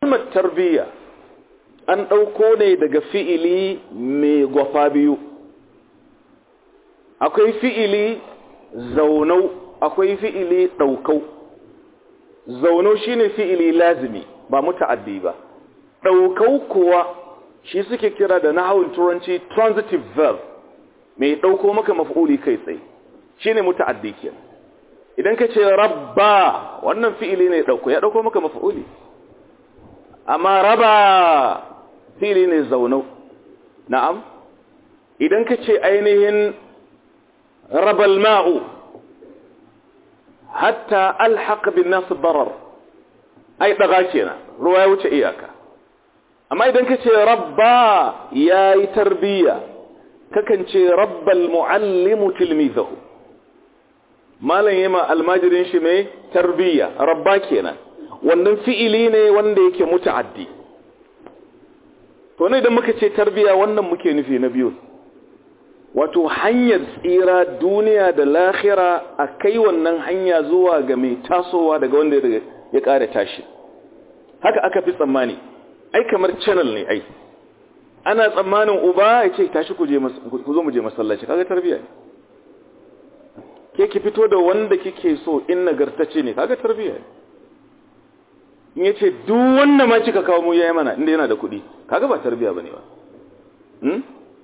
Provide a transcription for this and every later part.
kalmar tarbiyya an ɗauko ne daga fi'ili mai gwafa biyu akwai fi'ili zaunau akwai fi'ili ɗaukau zaunau shine fi'ili lazimi ba muta'addi ba ɗaukau kuwa shi suke kira da nahawun turanci transitive verb mai ɗauko maka maf'uli kai tsaye shine muta'addi kenan idan ka ce rabba wannan fi'ili ne ɗauko ya ɗauko maka maf'uli amma raba fi'ili ne zaunau na'am idan ka ce ainihin rabal ma'u hatta alhaq bin nas barar ai daga kenan ruwa ya wuce iyaka amma idan ka ce rabba yayi tarbiya kakan ce rabbal muallimu tilmizahu malam yema almajirin shi mai tarbiya rabba kenan wannan fi'ili ne wanda yake muta'addi to ne idan muka ce tarbiya wannan muke nufi na biyu wato hanyar tsira duniya da lahira a kai wannan hanya zuwa ga mai tasowa daga wanda ya ƙara tashi haka aka fi tsammani ai kamar channel ne ai ana tsammanin uba ya ce tashi ku zo mu je masallaci kaga tarbiya ne ke ki fito da wanda kike so in nagartace ne kaga tarbiya ne in yace duk wanda ma kika kawo mu yayi mana inda yana da kuɗi kaga ba tarbiya bane ba hmm?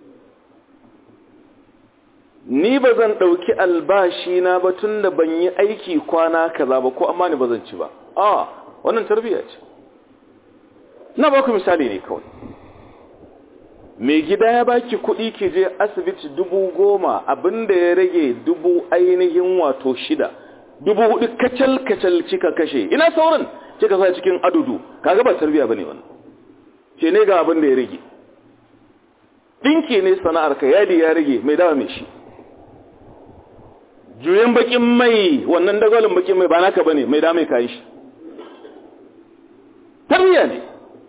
ni ba zan ɗauki albashi na ba tun da ban yi aiki kwana kaza ba ko amma ni ba zan ci ba a wannan tarbiyya ce na ba ku misali ne kawai mai gida ya baki kuɗi ke je asibiti dubu goma abinda ya rage dubu ainihin wato shida dubu hudu kacal kacal cika kashe ina sauran kika sa cikin adudu kaga ba tarbiyya bane wannan ce ne ga abin da ya rage dinki ne sana'ar ka yadi ya rage mai dawa mai shi juyen bakin mai wannan dagwalin bakin mai ba naka bane mai da mai kayi shi tarbiya ne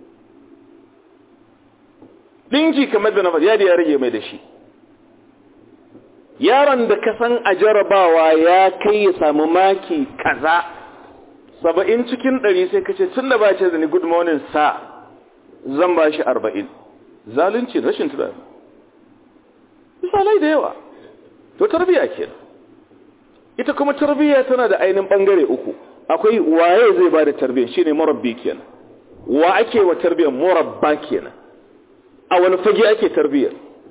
dinki kamar da na faɗi yadi ya rage mai da shi yaron da ka san a jarabawa ya kai ya samu maki kaza saba'in cikin ɗari sai ka ce tun da ba ce da ni good morning sa zan ba shi arba'in zalunci rashin tunani misalai da yawa to tarbiya kenan ita kuma tarbiyya tana da ainihin bangare uku akwai waye zai ba da tarbiyya shine murabbi kenan wa ake wa tarbiyyar murabba kenan a wani fage ake tarbiyyar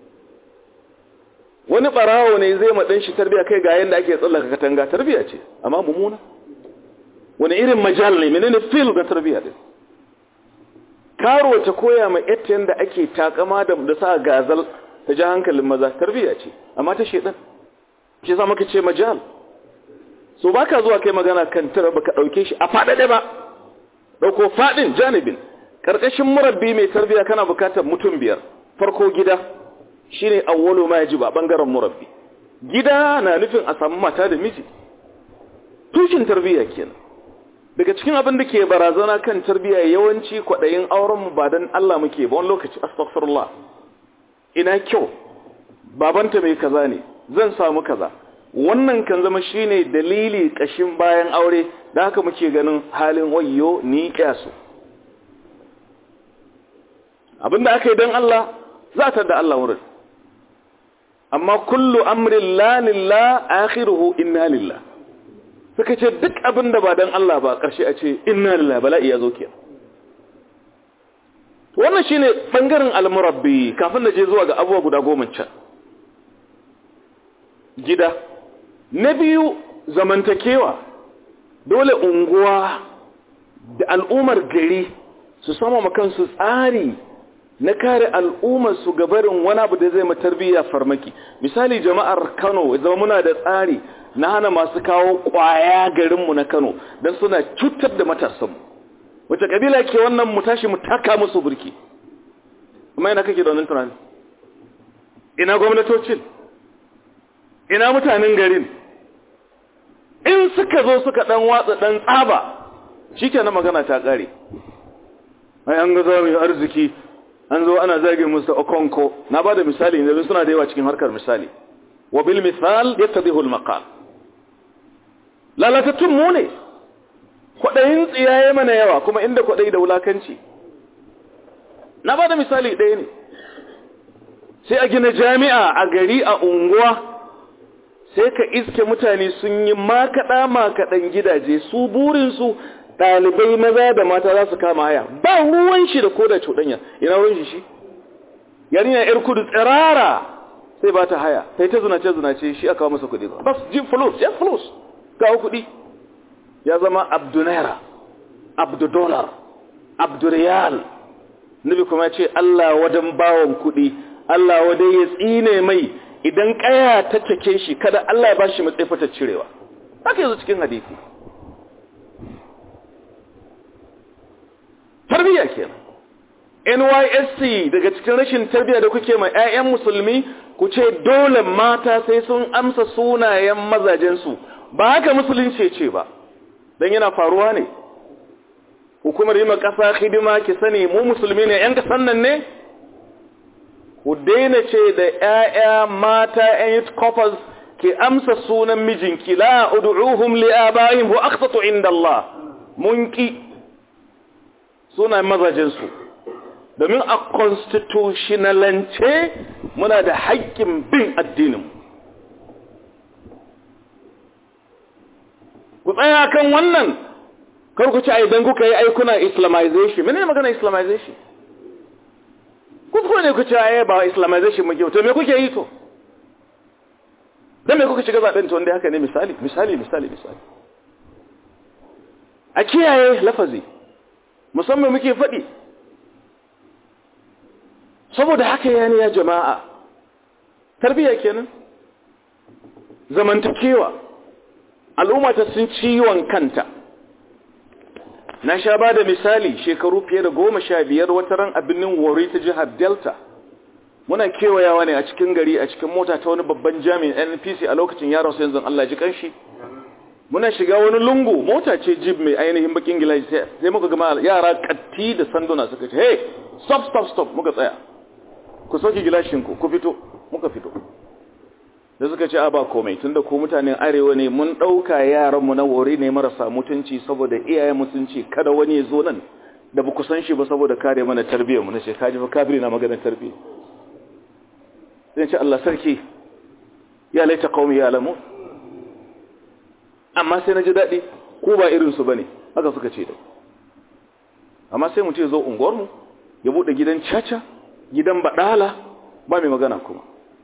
wani barawo ne zai maɗan shi tarbiyya kai ga yanda ake tsallaka katanga tarbiyya ce amma mummuna wani irin majal ne menene fil ga tarbiyya din karo ta koya ma ita yanda ake takama da da sa gazal ta ji hankalin maza tarbiyya ce amma ta shedan shi za maka ce majal so baka zuwa kai magana kan tara baka dauke shi a fadade ba dauko fadin janibin karkashin murabbi mai tarbiya kana bukatar mutum biyar farko gida shine awwalu ma yaji ba bangaren murabbi gida na nufin a samu mata da miji tushen tarbiya kenan daga cikin abin da ke barazana kan tarbiya yawanci kwadayin auren mu ba dan Allah muke ba wani lokaci astaghfirullah ina kyau babanta mai kaza ne zan samu kaza wannan kan zama shine dalili kashin bayan aure da haka muke ganin halin wayyo ni kyasu abinda aka yi don Allah za ta da Allah wurin amma kullu amrin la lillah akhiruhu inna lillah suka ce duk abinda ba don Allah ba karshe a ce inna lillah bala'i ya zo ke wannan shine bangaren almurabbi kafin da je zuwa ga abubuwa guda goma can gida na biyu zamantakewa dole unguwa da al'ummar gari su sama kansu tsari na kare al'ummar su gabarin wani abu da zai matarbiyya farmaki misali jama'ar kano zama muna da tsari na hana masu kawo kwaya garinmu na kano don suna cutar da matasanmu wace kabila ke wannan mu tashi mu taka musu burki amma ina kake da wannan tunani ina gwamnatocin ina mutanen garin in suka zo suka dan watsa dan tsaba shikenan magana ta kare ai an ga zamu arziki an zo ana zage musu okonko na bada misali ne suna da yawa cikin harkar misali wa bil misal yattadihu al maqal lalatattun mu ne kwadayin tsiyaye mana yawa kuma inda kwadayi da wulakanci na ba da misali ɗaya ne sai a gina jami'a a gari a unguwa sai ka iske mutane sun yi makaɗa makaɗan gidaje su burinsu ɗalibai maza da mata za su kama haya ba ruwan shi da koda cuɗanya ina ruwan shi shi yarinya yar kudu tsirara sai ba ta haya sai ta zunace zunace shi aka masa kuɗi ba bas jin fulus ya fulus kawo kuɗi ya zama abdu naira abdu dolar abdu riyal nabi kuma ce Allah wadan bawon kuɗi Allah wadai ya tsine mai idan kaya ta take shi kada Allah ya bashi matsayi fata cirewa haka yanzu cikin hadisi tarbiyya kenan NYSC daga cikin rashin tarbiyya da kuke ma 'ya'yan musulmi ku ce dole mata sai sun amsa sunayen mazajensu ba haka musulunci ce ba don yana faruwa ne hukumar yi ma ƙasa hidima ki sani mu musulmi ne 'yan ƙasan nan ne ku daina ce da ‘ya'ya mata ‘yan yi kofas ke amsa sunan mijinki la udu'uhum li abayhim wa aqsatu inda Allah mun ki sunan mazajensu domin a constitutionalance muna da haƙƙin bin addinin ku tsaya kan wannan kar ku ci a idan kuka yi aikuna islamization mene magana islamization kuskure ne ku ce aye ba islamization muke to me kuke yi to dan me kuka shiga zaben to wanda haka ne misali misali misali misali a kiyaye lafazi musamman muke faɗi saboda haka yani ya jama'a tarbiyya kenan zamantakewa al'umma ta sun ciwon kanta na sha ba da misali shekaru fiye da goma sha biyar wata ran abinin wari ta jihar delta muna kewayawa ne a cikin gari a cikin mota ta wani babban jami'in npc a lokacin yaron su yanzu allah ji kanshi muna shiga wani lungu mota ce jib mai ainihin bakin gilashi sai muka gama yara katti da sanduna suka ce hey stop stop stop muka tsaya ku sauke gilashinku ku fito muka fito da suka ce a ba komai tunda ko mutanen arewa ne mun ɗauka yaranmu na wuri ne marasa mutunci saboda iyayen mutunci kada wani ya zo nan da ba ku san shi ba saboda kare mana tarbiyyar mu na ce kaji fa kafiri na maganar tarbiyya sai ce Allah sarki ya laita qaumi ya alamu amma sai na ji daɗi ko ba irin su bane haka suka ce da amma sai mutum ya zo unguwar mu ya bude gidan caca gidan badala ba mai magana kuma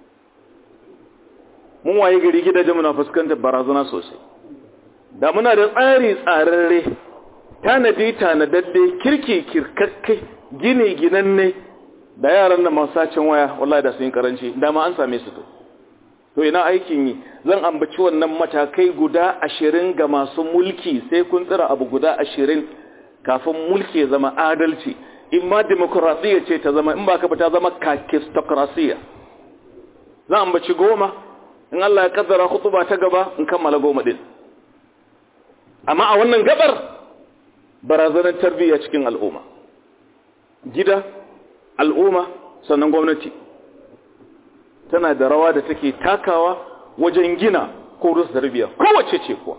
mun waye gari gidajen muna fuskantar barazana sosai da muna da tsari tsararre tanadi tanadadde kirki kirkakke gine ginanne da yaran da masu sacin waya wallahi da sun yi karanci dama an same su to to ina aikin yi zan ambaci wannan matakai guda ashirin ga masu mulki sai kun tsira abu guda ashirin kafin mulki ya zama adalci in ma demokrasiya ce ta zama in ba ka ta zama kakistokrasiya zan ambaci goma in Allah ya kaddara khutuba ta gaba in kammala goma din amma a wannan gabar barazanar tarbiyya cikin al'umma gida al'umma sannan gwamnati tana da rawa da take takawa wajen gina ko rusa tarbiyya kowace ce kuwa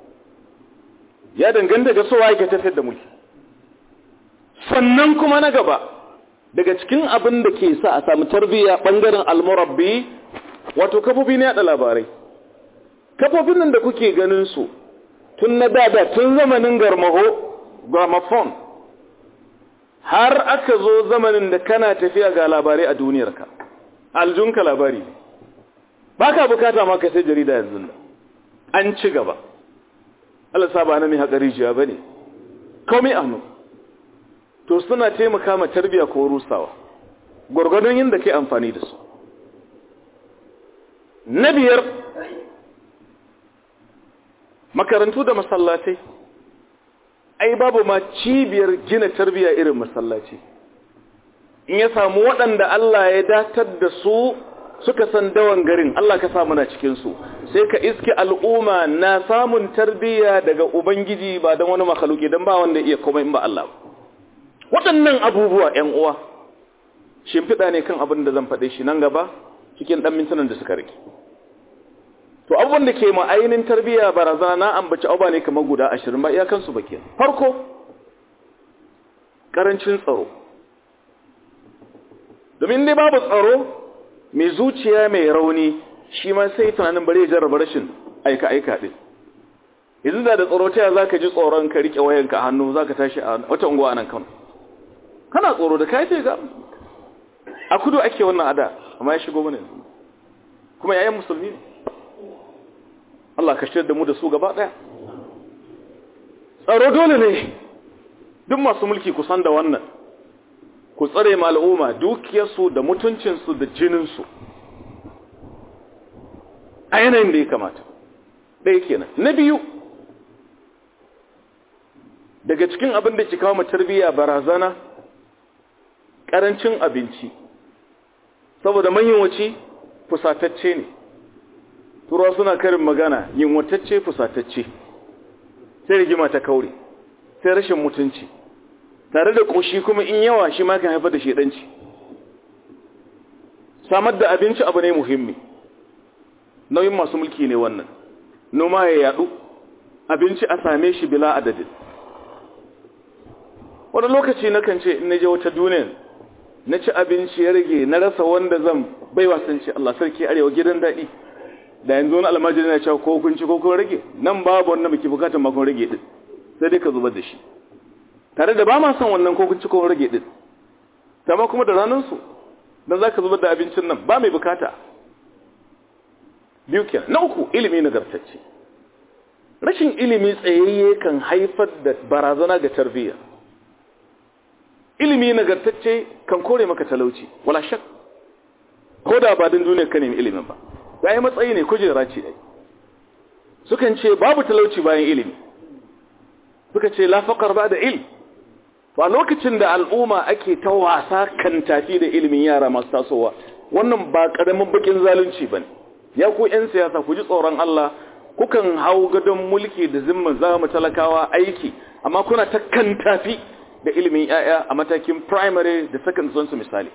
ya danganta ga sowa yake tafiyar da mulki sannan kuma na gaba daga cikin abin da ke sa a samu tarbiyya bangaren almurabbi wato kafofi ne yaɗa labarai kafofin nan da kuke ganin su tun na dada tun zamanin garmaho gramophone har aka zo zamanin da kana tafiya ga labarai a duniyarka aljunka labari ba ka bukata ma ka sai jarida yanzu da an ci gaba Allah saba na mai haƙa rijiya ba ne komai anu to suna taimaka ma tarbiya ko rusawa gwargwadon yin da ke amfani da su na biyar makarantu da masallatai ai babu ma cibiyar gina tarbiya irin masallaci in ya samu waɗanda Allah ya datar da su suka san dawan garin Allah ka samu na cikinsu sai ka iske al'umma na samun tarbiya daga ubangiji ba don wani makaluki don ba wanda iya komai in ba Allah waɗannan abubuwa ‘yan uwa shimfiɗa ne kan abin da zan faɗe shi nan gaba cikin ɗan mintunan da suka rike to abubuwan da ke ma'ainin tarbiyya barazana na ambaci abubuwa ne kamar guda ashirin ba iyakansu ba ke farko ƙarancin tsaro domin dai babu tsaro mai zuciya mai rauni shi ma sai tunanin bari ya jarraba rashin aika-aika ɗin yanzu da da tsaro ta za ka ji tsoron ka riƙe wayanka a hannu za ka tashi a wata unguwa a nan kano kana tsoro da kai ce ga a kudu ake wannan ada amma ya shigo mana yanzu kuma yayan musulmi ne Allah ka shirya da mu da su gaba ɗaya tsaro dole ne duk masu mulki ku san da wannan ku tsare ma al'umma dukiyarsu da mutuncinsu da jininsu a yanayin da ya kamata ɗaya kenan na biyu daga cikin abin da ke kawo mu tarbiyya barazana ƙarancin abinci saboda manyanwaci fusatacce ne turawa suna karin magana yinwatacce fusatacce sai rigima ta kaure sai rashin mutunci tare da ƙoshi kuma in yawa shi ma kan haifar da shedanci samar da abinci abu ne muhimmi nauyin masu mulki ne wannan noma ya yadu abinci a same shi bila adadin wani lokaci na kan ce in na je wata duniyar na ci abinci ya rage na rasa wanda zan bai wasan ce Allah sarki arewa gidan daɗi da yanzu wani almajiri na cewa ko kun ci ko kun rage nan babu wannan muke bukatar makon rage din sai dai ka zubar da shi tare da ba ma son wannan ko kun ci ko rage din amma kuma da ranar su dan zaka zubar da abincin nan ba mai bukata biyu kenan na uku ilimi nagartacce rashin ilimi tsayayye kan haifar da barazana ga tarbiyya ilimi nagartacce kan kore maka talauci wala shak ko da ba din duniyar ka nemi ilimin ba yayi matsayi ne kujera ce ai sukan ce babu talauci bayan ilimi suka ce la faqar ba da ilm ba lokacin da al'umma ake ta wasa kan tafi da ilimin yara masu tasowa wannan ba karamin bakin zalunci bane ya ku yan siyasa ku ji tsoron Allah kukan hau gadon mulki da zimman zama talakawa aiki amma kuna ta kan tafi da ilimin yaya a matakin primary da second zone su misali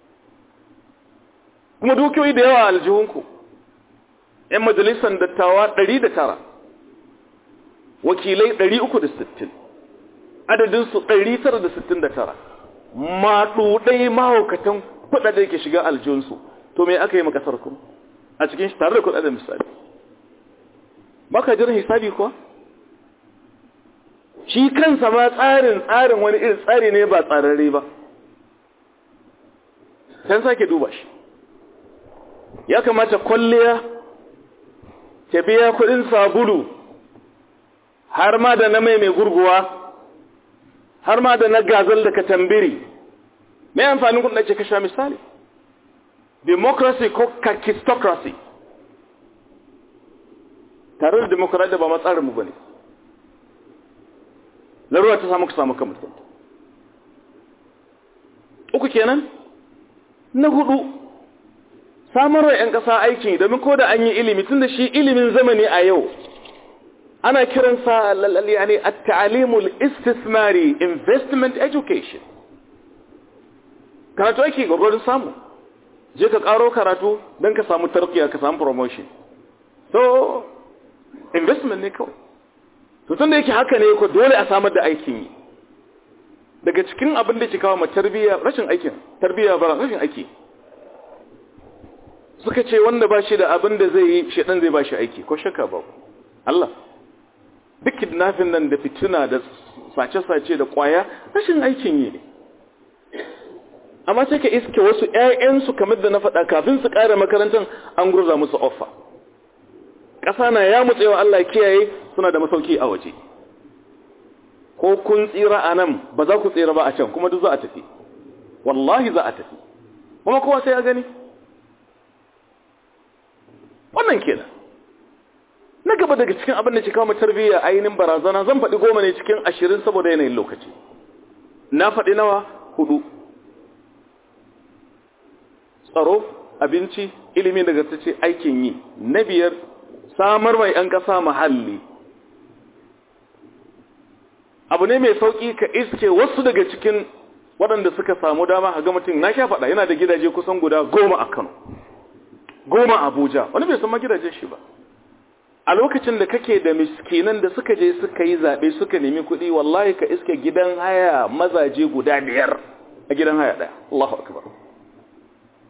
kuma dukiyoyi da yawa aljihunku ‘yan majalisar dattawa 109 wakilai 360 adadinsu 969 maɗuɗai mahaukatan kuɗaɗe ke shiga aljihunsu to me aka yi makasar ku a cikin shi tare da kuɗaɗen misali baka jiran hisabi kuwa shi kansa ma tsarin tsarin wani irin tsari ne ba tsararre ba can sake duba shi ya kamata kwalliya ta biya kudin sabulu har ma da na mai mai gurguwa har ma da na gazal da katambiri mai amfanin kudin ake kasha misali democracy ko kakistocracy tare da democracy ba matsarinmu ba ne laruwa ta samu ku samu kan mutum uku kenan na hudu samarwa 'yan ƙasa aikin domin ko da an yi ilimi tun da shi ilimin zamani a yau ana kiransa yani at-ta'limul istismari investment education karatu ake gwagwarin samu je ka karo karatu don ka samu tarkiya ka samu promotion so investment ne kawai to tun da yake haka ne ko dole a samar da aikin yi daga cikin abin da ke kawo ma tarbiyya rashin aikin tarbiyya ba rashin aiki suka ce wanda ba shi da abin da zai yi shedan zai ba shi aiki ko shakka ba Allah duk kidnapping nan da fituna da sace-sace da kwaya rashin aikin yi ne amma sai ka iske wasu ƴaƴansu kamar da na faɗa kafin su ƙara makarantar an gurza musu offa ƙasa na ya mutsewa Allah kiyaye suna da masauki a waje ko kun tsira a nan ba za ku tsira ba a can kuma duk za a tafi wallahi za a tafi kuma kowa sai ya gani wannan kenan na gaba daga cikin abin da ke kawo tarbiyya ainihin barazana zan faɗi goma ne cikin ashirin saboda yanayin lokaci na faɗi nawa hudu tsaro abinci ilimi daga ce aikin yi na biyar samar mai ‘yan ƙasa mahalli abu ne mai sauƙi ka iske wasu daga cikin waɗanda suka samu dama a ga mutum na sha faɗa yana da gidaje kusan guda goma a kano goma abuja wani bai san ma gidajen shi ba a lokacin da kake da miskinan da suka je suka yi zaɓe suka nemi kuɗi wallahi ka iske gidan haya mazaje guda biyar a gidan haya ɗaya Allahu akbar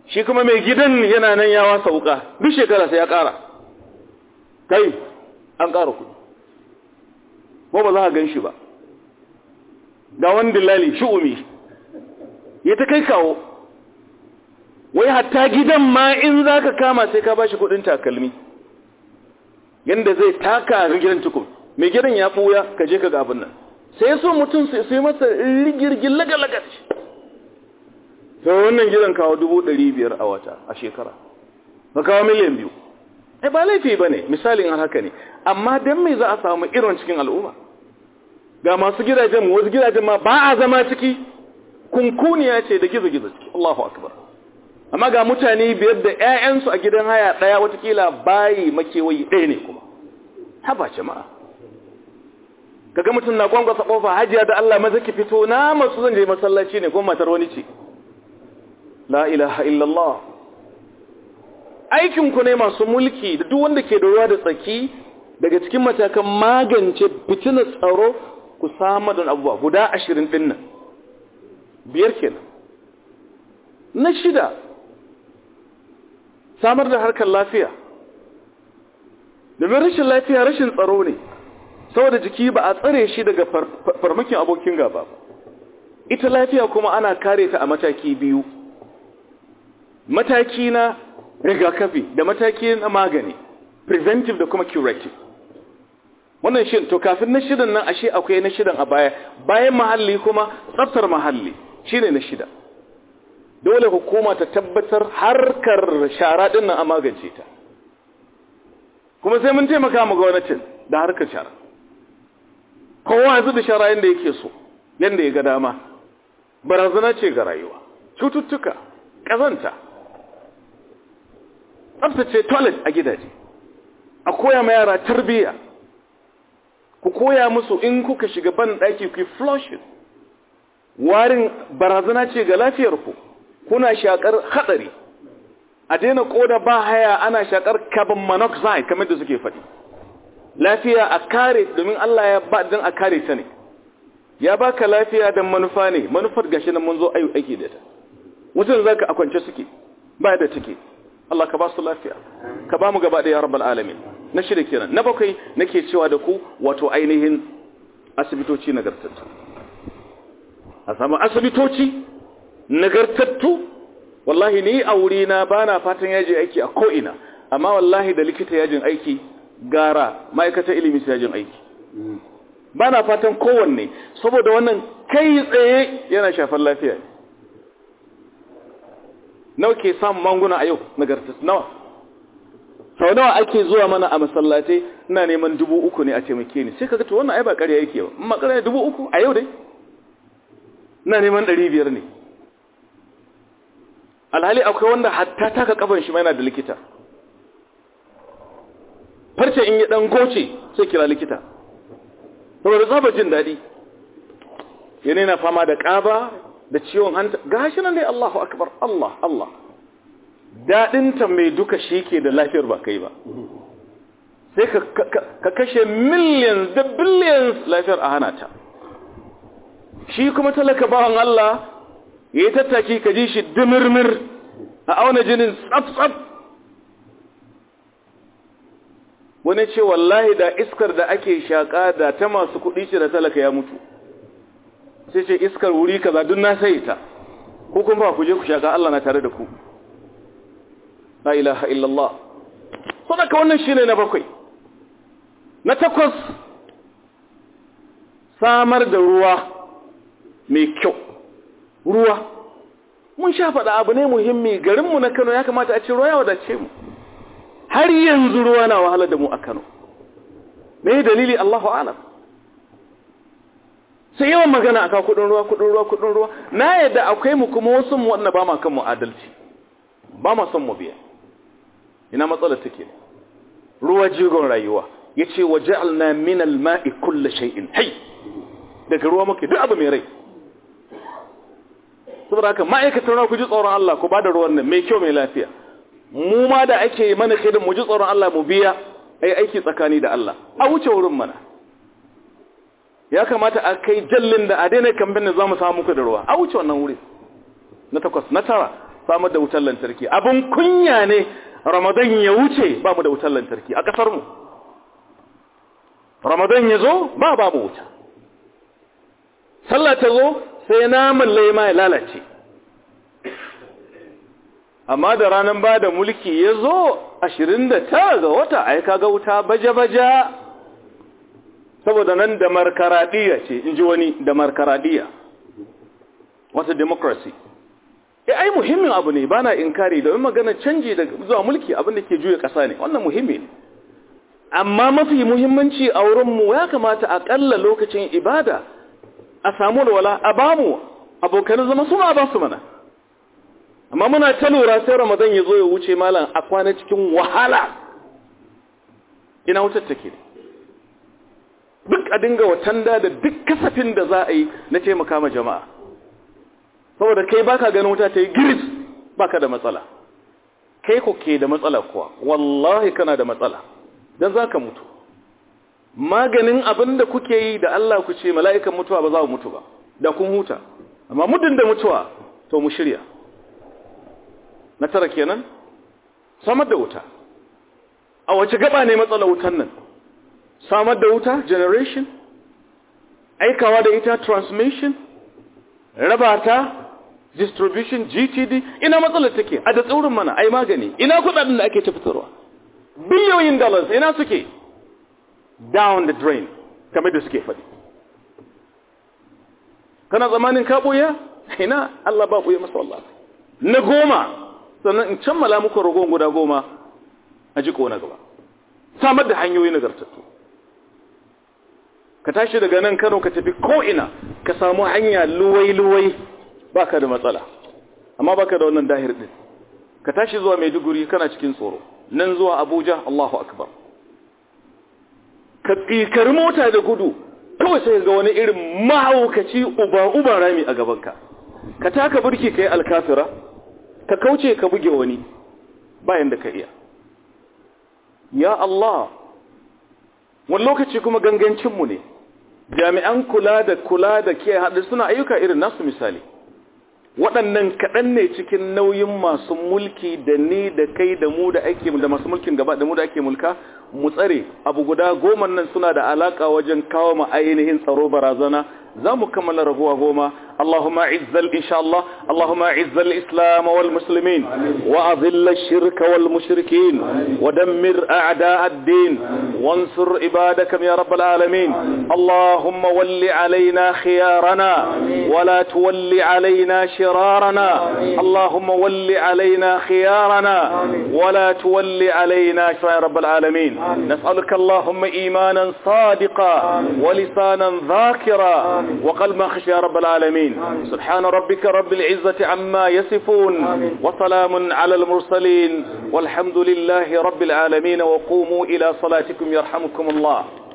shi kuma mai gidan yana nan ya wasa wuka duk shekara sai ya ƙara kai an ƙara kuɗi ko ba za ka gan shi ba ga wani dillali shi'umi ya ta kai kawo wai hatta gidan ma in za ka kama sai ka ba shi kuɗin takalmi yadda zai taka a gidan tukun mai gidan ya ɓuya ka je ka ga abin nan sai so mutum sai yi masa rigirgin laga-laga shi ta wannan gidan kawo dubu ɗari biyar a wata a shekara ba kawo miliyan biyu ai ba laifi ba ne misalin har haka ne amma don mai za a samu irin cikin al'umma ga masu gidajen wasu gidajen ma ba a zama ciki kunkuniya ce da gizo-gizo ciki Allahu akbar amma ga mutane biyar da 'ya'yansu a gidan haya ɗaya watakila bayi makewayi ɗaya ne kuma haba jama'a kaga mutum na gwangwasa kofa hajiya da Allah maza ki fito na masu zan je masallaci ne ko matar wani ce la ilaha illallah aikin ku ne masu mulki da duk wanda ke da ruwa da tsaki daga cikin matakan magance fitinar tsaro ku samar da abubuwa guda ashirin din nan biyar kenan na shida samar da harkar lafiya domin rashin lafiya rashin tsaro ne saboda jiki ba a tsare shi daga farmakin abokin gaba ba ita lafiya kuma ana kare ta a mataki biyu mataki na rigakafi da mataki na magani preventive da kuma curative wannan shi to kafin na shidan nan ashe akwai na shidan a baya bayan mahalli kuma tsaftar mahalli shine na shida dole hukuma ta tabbatar harkar shara din nan a magance ta kuma sai mun taimaka mu gwamnatin da harkar shara kowa yanzu da shara yadda yake so yadda ya ga dama barazana ce ga rayuwa cututtuka ƙazanta tsabtace toilet a gidaje a koya ma yara tarbiyya ku koya musu in kuka shiga ban ɗaki ku flushing warin barazana ce ga lafiyarku kuna shakar haɗari a daina koda ba haya ana shakar carbon monoxide kamar da suke faɗi lafiya a kare domin Allah ya ba don a kare ta ne ya baka lafiya don manufa ne manufar gashi nan mun zo ayu aiki da ta mutum zaka a kwance suke ba da take Allah ka ba su lafiya ka ba mu gaba da ya rabbal alamin na shida kenan na bakwai nake cewa da ku wato ainihin asibitoci nagartattu a samu asibitoci nagartattu wallahi ni a wuri na bana fatan yaji aiki a ko'ina amma wallahi da likita yajin aiki gara ma'aikatar ilimi su yajin aiki ba na fatan kowanne saboda wannan kai tsaye yana shafar lafiya nawa ke samun manguna a yau nagartattu nawa sau nawa ake zuwa mana a masallatai ina neman dubu uku ne a taimake ni sai ka to wannan ai ba ƙarya yake ba amma ƙarya dubu uku a yau dai ina neman ɗari biyar ne alhali akwai wanda hatta taka kafan shi ma yana da likita farce in yi dan goce sai kira likita saboda zaba jin daɗi yana yana fama da ƙaba da ciwon hanta gashi nan dai Allahu akbar Allah Allah daɗinta mai duka shi ke da lafiyar ba kai ba sai ka kashe millions da billions lafiyar a hana ta shi kuma talaka bawan Allah ya yi tattaki ka ji shi dimirmir a auna jinin tsaf-tsaf wani ce wallahi da iskar da ake shaƙa da ta masu kuɗi ce da talaka ya mutu sai ce iskar wuri kaza duk na sai ta ko kuma ba ku je ku shaƙa Allah na tare da ku la ilaha illallah sadaka wannan shine na bakwai na takwas samar da ruwa mai kyau ruwa mun sha faɗa abu ne muhimmi garinmu na Kano ya kamata a ce ruwa ya wadace mu har yanzu ruwa na wahala da mu a Kano me dalili Allahu a'lam sai yawan magana akan kudin ruwa kudin ruwa kudin ruwa na yadda akwai mu kuma wasu mu wanda ba ma kan mu adalci ba ma son mu biya ina matsalar take ruwa jigon rayuwa yace waja'alna min al-ma'i kulli shay'in hayy daga ruwa muke duk abu mai rai saboda haka ma'aikatan ruwa ku ji tsoron Allah ku bada ruwan nan mai kyau mai lafiya mu ma da ake mana kidan mu ji tsoron Allah mu biya ai aiki tsakani da Allah a wuce wurin mana ya kamata a kai jallin da a daina kamfen da zamu samu muku da ruwa a wuce wannan wuri na takwas na tara samar da wutar lantarki abin kunya ne ramadan ya wuce ba mu da wutar lantarki a ƙasar mu ramadan ya zo ba ba mu wuta sallah ta zo sai naman laima ya lalace amma da ranar ba da mulki ya zo ashirin da tara ga wata ai kaga wuta baja-baja saboda nan da markaradiya ce in ji wani da markaradiya wata democracy e ai muhimmin abu ne bana inkari da magana canji da zuwa mulki abin da ke juya ƙasa ne wannan muhimmi ne amma mafi muhimmanci a wurinmu ya kamata aƙalla lokacin ibada a samu walwala a bamu abokan zama su ma ba su mana amma muna ta lura sai ramadan ya zo ya wuce malam a kwana cikin wahala ina wutar take duk a dinga watanda da duk kasafin da za a yi na taimaka ma jama'a saboda kai baka ganin wuta ta yi giris baka da matsala kai ko ke da matsala kuwa wallahi kana da matsala don za ka mutu maganin abin da kuke yi da Allah ku ce mala'ikan mutuwa ba za mu mutu ba da kun huta amma muddin da mutuwa to mu shirya na tara kenan samar da wuta a wace gaba ne matsalar wutan nan samar da wuta generation aikawa da ita transmission raba ta distribution gtd ina matsalar take a da tsaurin mana ai magani ina kudaden da ake tafitarwa biliyoyin dollars ina suke down the drain kamar da suke faɗi kana zamanin ka ɓoya ina Allah ba ɓoye masa wallah na goma sannan in cammala muku ragon guda goma a jiko na gaba samar da hanyoyi nagartattu ka tashi daga nan kano ka tafi ko'ina ka samu hanya luwai-luwai baka da matsala amma baka da wannan dahir din ka tashi zuwa maiduguri kana cikin tsoro nan zuwa abuja allahu akbar ka tsikari mota da gudu kawai sai ga wani irin mahaukaci uba-uba rami a gabanka ka taka burki ka yi alkafira ka kauce ka buge wani bayan da ka iya ya Allah wani lokaci kuma gangancinmu ne jami'an kula da kula da ke haɗu suna ayyuka irin nasu misali waɗannan kaɗan ne cikin nauyin masu mulki da ni da kai da mu da ake da masu mulkin gaba da mu da ake mulka mu tsare abu guda goma nan suna da alaka wajen kawo ma ainihin tsaro barazana za mu kammala raguwa goma اللهم اعز ان شاء الله اللهم اعز الاسلام والمسلمين واذل الشرك والمشركين ودمر اعداء الدين وانصر عبادك يا رب العالمين اللهم ول علينا خيارنا ولا تول علينا شرارنا اللهم ول علينا خيارنا ولا تول علينا يا رب العالمين نسالك اللهم ايمانا صادقا ولسانا ذاكرا وقلبا خشيا يا رب العالمين سبحان ربك رب العزة عما يصفون وسلام على المرسلين والحمد لله رب العالمين وقوموا إلى صلاتكم يرحمكم الله